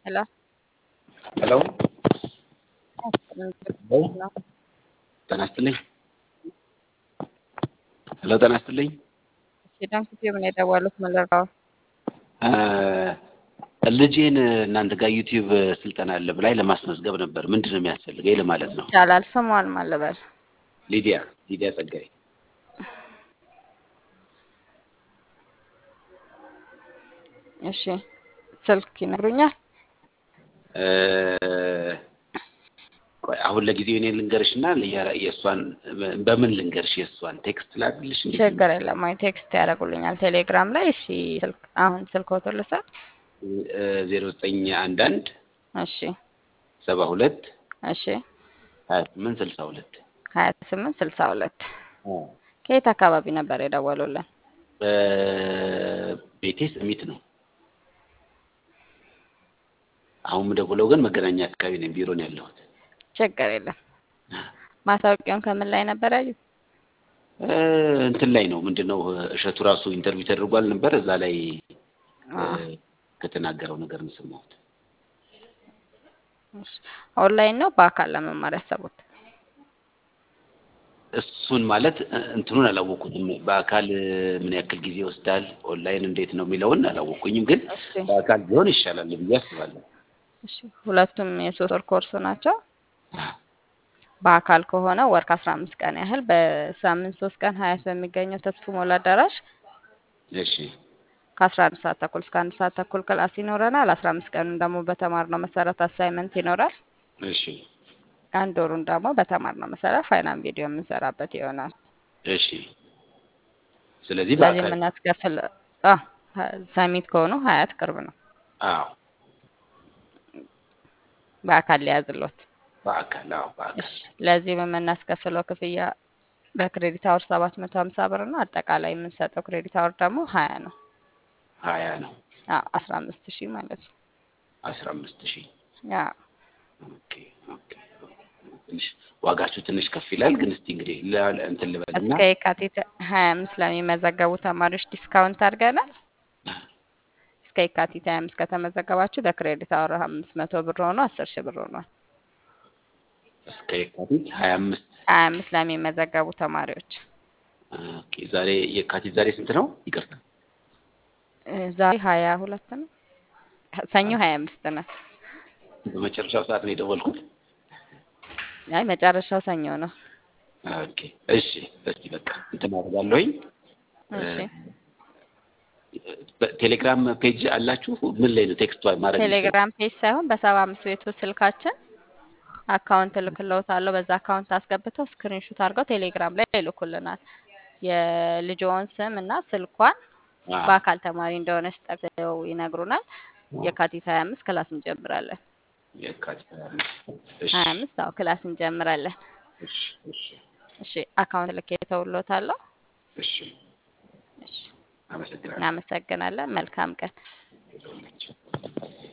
Hello? ሄሎ ነው ጤና ይስጥልኝ። ሄሎ ጤና ይስጥልኝ። ዳንክ ምን የደወሉት መለራው እ ልጄን እናንተ ጋር ዩቲዩብ ስልጠና አለ ብላኝ ለማስመዝገብ ነበር። ምንድን ነው የሚያስፈልገኝ ለማለት ነው። ይቻላል። ስሟን ማለበል ሊዲያ ሊዲያ ጸጋይ እሺ፣ ስልክ ይነግሩኛል? እ ቆይ አሁን ለጊዜው እኔ ልንገርሽ እና የእሷን በምን ልንገርሽ? የእሷን ቴክስት ላድርግልሽ? እንዴት ነው? ችግር የለም። ወይ ቴክስት ያደርጉልኛል ቴሌግራም ላይ። እሺ፣ ስልክ አሁን ስልክዎትን ልውሰድ? ዜሮ ዘጠኝ አንድ አንድ እሺ፣ ሰባ ሁለት እሺ፣ ሀያ ስምንት ስልሳ ሁለት ሀያ ስምንት ስልሳ ሁለት ከየት አካባቢ ነበር የደወሉልን? ቤቴ ሰሚት ነው። አሁን የምደውለው ግን መገናኛ አካባቢ ነኝ። ቢሮ ነው ያለሁት። ችግር የለም። ማስታወቂያውን ከምን ላይ ነበር ያዩት? እ እንትን ላይ ነው ምንድን ነው እሸቱ ራሱ ኢንተርቪው ተደርጓል ነበር። እዛ ላይ እ ከተናገረው ነገር ነው የሰማሁት። ኦንላይን ነው በአካል ለመማር ያሰቡት? እሱን ማለት እ እንትኑን አላወቁትም። በአካል ምን ያክል ጊዜ ይወስዳል፣ ኦንላይን እንዴት ነው የሚለውን አላወቁኝም። ግን እሺ በአካል ቢሆን ይሻላል ብዬ አስባለሁ። እሺ ሁለቱም የሶስት ወር ኮርስ ናቸው። በአካል ከሆነ ወር ከአስራ አምስት ቀን ያህል በሳምንት ሶስት ቀን ሀያት በሚገኘው ተስፉ ሞላ አዳራሽ እሺ ከአስራ አንድ ሰዓት ተኩል እስከ አንድ ሰዓት ተኩል ክላስ ይኖረናል። አስራ አምስት ቀኑን ደግሞ በተማርነው መሰረት አሳይመንት ይኖራል። እሺ አንድ ወሩን ደግሞ በተማርነው መሰረት ፋይናል ቪዲዮ የምንሰራበት ይሆናል። እሺ ስለዚህ ስለዚህ በአካል የምናስከፍል አ ሰሚት ከሆኑ ሀያት ቅርብ ነው። አዎ በአካል ሊያዝሎት በአካል አዎ በአካል እሺ ለዚህ የምናስከፍለው ክፍያ በክሬዲት አወር ሰባት መቶ ሀምሳ ብር ነው። አጠቃላይ የምንሰጠው ክሬዲት አወር ደግሞ ሀያ ነው። ሀያ ነው አዎ አስራ አምስት ሺህ ማለት ነው። አስራ አምስት ሺህ አዎ ኦኬ ኦኬ ትንሽ ዋጋችሁ ትንሽ ከፍ ይላል። ግን እስቲ እንግዲህ ለ- እንትን ልበልና እስከ የካቲት ሀያ አምስት ለሚመዘገቡ ተማሪዎች ዲስካውንት አድርገናል። እስከ የካቲት ሀያ አምስት ከተመዘገባችሁ በክሬዲት አወር አምስት መቶ ብር ሆኖ አስር ሺህ ብር ሆኗል። እስከ የካቲት ሀያ አምስት ሀያ አምስት ለሚመዘገቡ ተማሪዎች ኦኬ ዛሬ የካቲት ዛሬ ስንት ነው? ይቅርታ እ ዛሬ ሀያ ሁለት ነው። ሰኞ ሀያ አምስት ነው። በመጨረሻው ሰዓት ነው የደወልኩት። አይ መጨረሻው ሰኞ ነው። ኦኬ እሺ፣ እስቲ በቃ እንትን አደርጋለሁኝ። እሺ በቴሌግራም ፔጅ አላችሁ? ምን ላይ ነው ቴክስት ማድረግ የምችለው? ቴሌግራም ፔጅ ሳይሆን በሰባ አምስት ቤቱ ስልካችን አካውንት እልክልዎታለሁ። በዛ አካውንት አስገብተው ስክሪንሹት አድርገው ቴሌግራም ላይ ይልኩልናል። የልጅዎን ስም እና ስልኳን አዎ፣ በአካል ተማሪ እንደሆነች ጠቅሰው ይነግሩናል። የካቲት ሀያ አምስት ክላስ እንጀምራለን። የካቲት ሀያ አምስት እሺ ሀያ አምስት አዎ ክላስ እንጀምራለን። እሺ እሺ እሺ አካውንት ልኬ ተውሎታለሁ። እሺ እሺ አመሰግናለሁ። እናመሰግናለን። መልካም ቀን። ይሁንላችሁ።